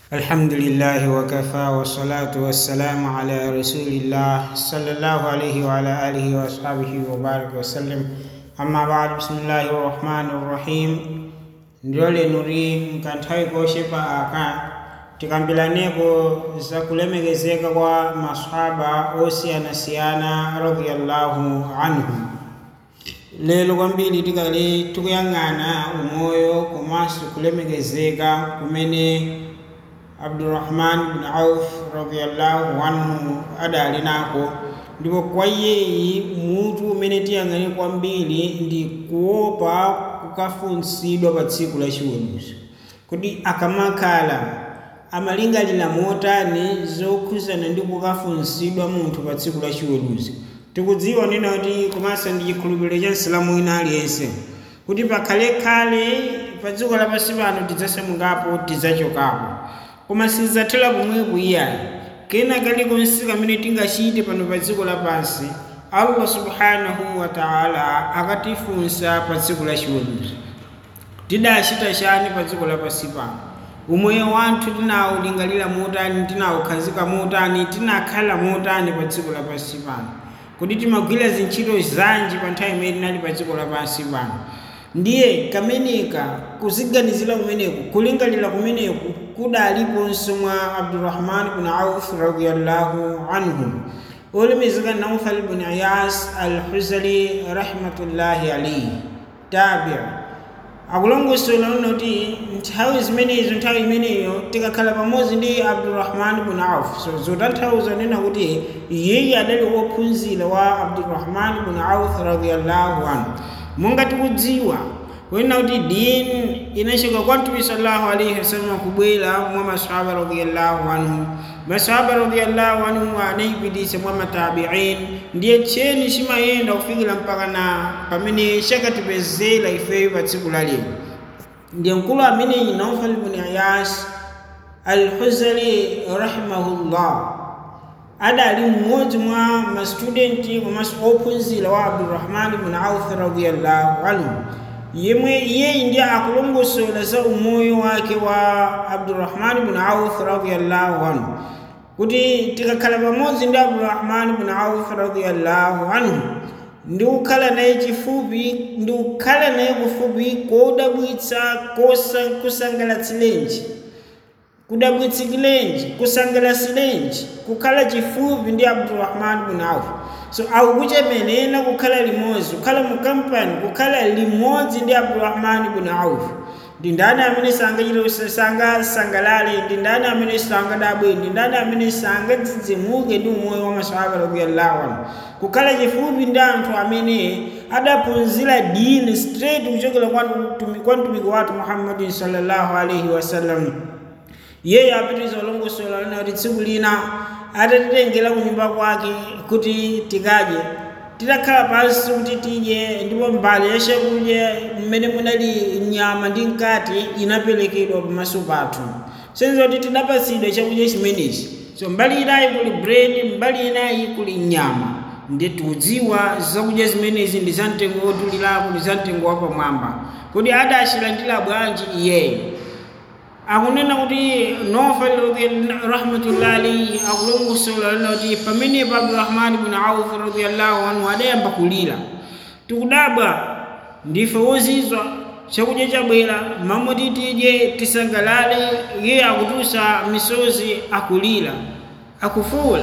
الحمد لله وكفى والصلاة والسلام على رسول الله صلى الله عليه وعلى آله وأصحابه وبارك وسلم أما بعد بسم الله الرحمن الرحيم ndole nuri mkanthawi koshepa aka tikambilaneko za kulemekezeka kwa masahaba osiyanasiyana radiyallahu anhum lero kwambiri tikali tikuyang'ana umoyo komanso kulemekezeka kumene abdurrahman bin auf radiyallahu anhu adali nako ndipo kwa iyeyi mutu umene tiyang'ane kwambiri ndi kuopa kukafunsidwa pa tsiku la chiweruzo kuti akamakhala amalingalira motani zokhuzana ndi kukafunsidwa munthu pa tsiku la chiweruzo tikudziwa nena kuti komanso ndi chikhulupiriro cha msilamu wina aliyense kuti pakhalekhale pa dziko lapansi pano tidzasamukapo tidzachokapo koma sizatera pomwepo iyayi kena kalikonse kamene tingachite pano pa dziko lapansi allah subhanahu wa taala akatifunsa pa dziko la chiweruzo tidachita chani pa dziko lapansi pano umoyo wathu tinawulingalira motani tinawukhazika motani tinakhala motani pa dziko lapansi pano kuti timagwira zintchito zanji pa nthawi imene tinali pa dziko lapansi pano ndiye kameneka kuziganizira kumeneku kulingalira kumeneku kudaliponso mwa abdurrahman bin auf radiallahu anhu olemekezeka naufal bin iyas alhuzali rahmatullahi alaihi tabia akulongosola uno kuti nthawi zimenezo nthawi imeneyo tikakhala pamodzi ndi abdurrahman bin auf so zotanthauza nena kuti iyeyi adali wophunzira wa abdurrahman bin auf radiallahu anhu monga tikudziwa kunena kuti dini inachoka kwa mtume sallallahu alaihi wasallam kubwera mwa masahaba radiyallahu anhu masahaba radiyallahu anhu anayipitisa mwa matabiin ndiye cheni chimayenda kufikira mpaka na pamene chakatipezera ifeyo pa tsiku la lero ndiye mkulu ameneyi naufal ibn iyas alhuzali rahimahullah adali mmodzi mwa mastudenti komanso ophunzira wa abdurrahman ibn auf radiyallahu anhu yemwe iyeyi ndiye akulongosola za umoyo wake wa abdurrahman ibn auf radiyallahu anhu kuti tikakhala pamodzi ndi abdurrahman ibn auf radiyallahu anhu ndi kukhala naye chifupi ndi kukhala naye kufupi kodabwitsa kusangalatsilenji kudabwitsikilenji kusangalasilenji kukhala chifupi ndi abdurrahman bin auf so akukuchemenena kukhala limodzi kukhala mu kampani kukhala limodzi ndi abdurrahman bin auf ndi ndani amene sangachita sangasangalale ndi ndani amene sangadabwe ndi ndani amene sangadzidzimuke ndi umoyo wa masahaba radiyallahu anhu kukhala chifupi ndi anthu amene adaphunzira dini straight kuchokera kwa mtumiki wathu muhammadin sallallahu alaihi wasallam iyeyo apitiriza ulongosola lina kuti tsiku lina atatitengera ku nyumba kwake kuti tikadye titakhala pansi kuti tidye ndipo mbali ya chakudya mmene munali nyama ndi mkati inaperekedwa pamaso pathu senza kuti tidapatsidwa chakudya chimenechi so mbali inayi kuli bread mbali inayi kuli nyama ndiye tikudziwa zakudya zimenezi ndi zamtengo wotulirapo ndi zamtengo wapamwamba kuti adachilandira bwanji iyeyo akunena kuti nofal rahmatullahi alayhi akulongosola lina kuti pamenepo abdurahman bin auf radiallahu anhu adayamba kulira tikudabwa ndife wozizwa chakudya chabwera mamoti tidye tisangalale iye akutusa misozi akulira akufuula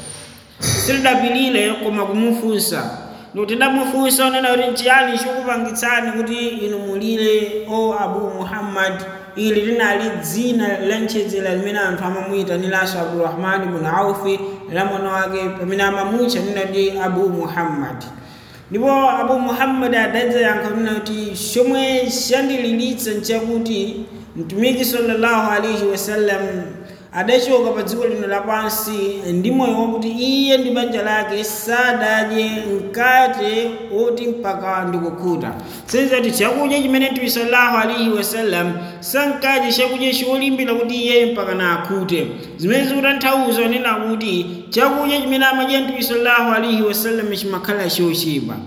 silidapilire koma kumufunsa ndikuti damufunsa unena kuti nchiyani chikupangitsani kuti inu mulire o abu muhammad ili linali dzina lanchedzera limene anthu amamuyitaniranso abdurahmani bin aufi la mwana wake pamene amamutcha nina ndi abu muhammad ndipo abu muhammad adadzayankha nina kuti chomwe chandililitsa nchakuti mtumiki sallallahu alaihi wasallam adachoka pa dziko lino lapansi ndi moyo wakuti iye ndi banja lake sadadye mkate oti mpaka ndikukhuta senza kuti chakudya chimene mtume sallallahu alaihi wasallam sankadye chakudya cholimbira kuti iye mpaka na akhute zimene zikutanthauza nena kuti chakudya chimene amadya mtume sallallahu alaihi wasallam chimakhala chochepa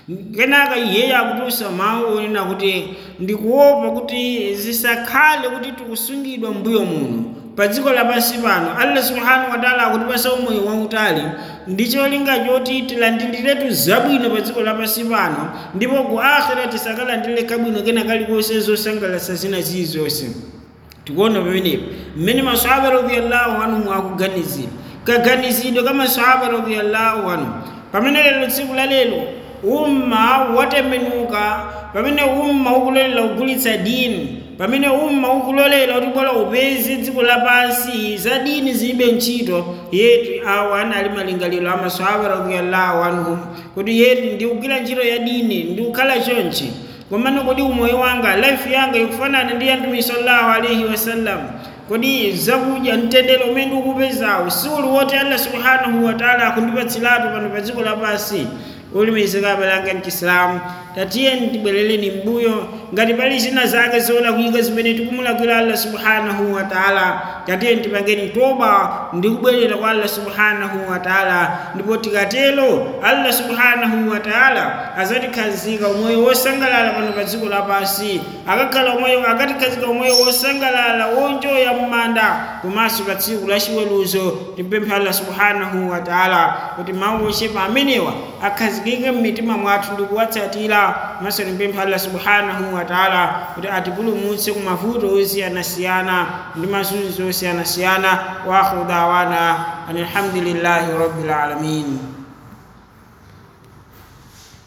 kenaka iyeyo akutusa mawu onena kuti ndikuopa kuti zisakhale kuti tikusungidwa mbuyo muno pa dziko lapansi pano allah subhanahu wataala akutipasa umoyo wautali ndi cholinga choti tilandiliretu zabwino pa dziko lapansi pano ndipo ku akhira tisakalandire kabwino kena kalikonse zosangalatsa zina zilizonse tikuona pamenepo mmene masahaba radiallahu anhum akuganizira kaganizidwe ka masahaba radiallahu anhum pamene lero tsiku la lero umma watembenuka pamene umma ukulolela kugulitsa dini pamene umma ukulolela kuti bora upeze dziko lapansi za dini zilibe ntchito yetu awa anali malingaliro a masahaba radiallahu anhum kuti yetu ndikugwira ntchito ya dini ndikukhala chonchi komano kodi umoyo wanga life yanga ikufanana ndi ya mtume sallallahu alaihi wasallam kodi zakudya mtendere umene ndikupezawo siuli woti allah subhanahu wataala akundipatsiratu pano pa dziko lapansi ulimizika abalanga mchisilamu tatiyeni tibwerereni mbuyo ngati pali zina zake zola kuyika zimene tikumulakwira allah subhanahu wataala tatiyeni tipangeni toba ndi kubwerera kwa allah subhanahu wataala ndipo tikatelo allah subhanahu wataala azatikhazika umoyo wosangalala pano pa dziko lapansi akakhala umoyo akatikhazika umoyo wosangalala wonjoya mmanda komanso pa tsiku la chiweruzo timpemphe allah subhanahu wataala kuti mawu ochepa amenewa akhazikike mmitima mwathu ndi kuwatsatira maso timpemphe allah subhanahu wataala kuti atipulumutse ku mavuto osiyanasiyana ndi mazunzo osiyanasiyana wa akhiru dawana an alhamdulillahi rabbil alamin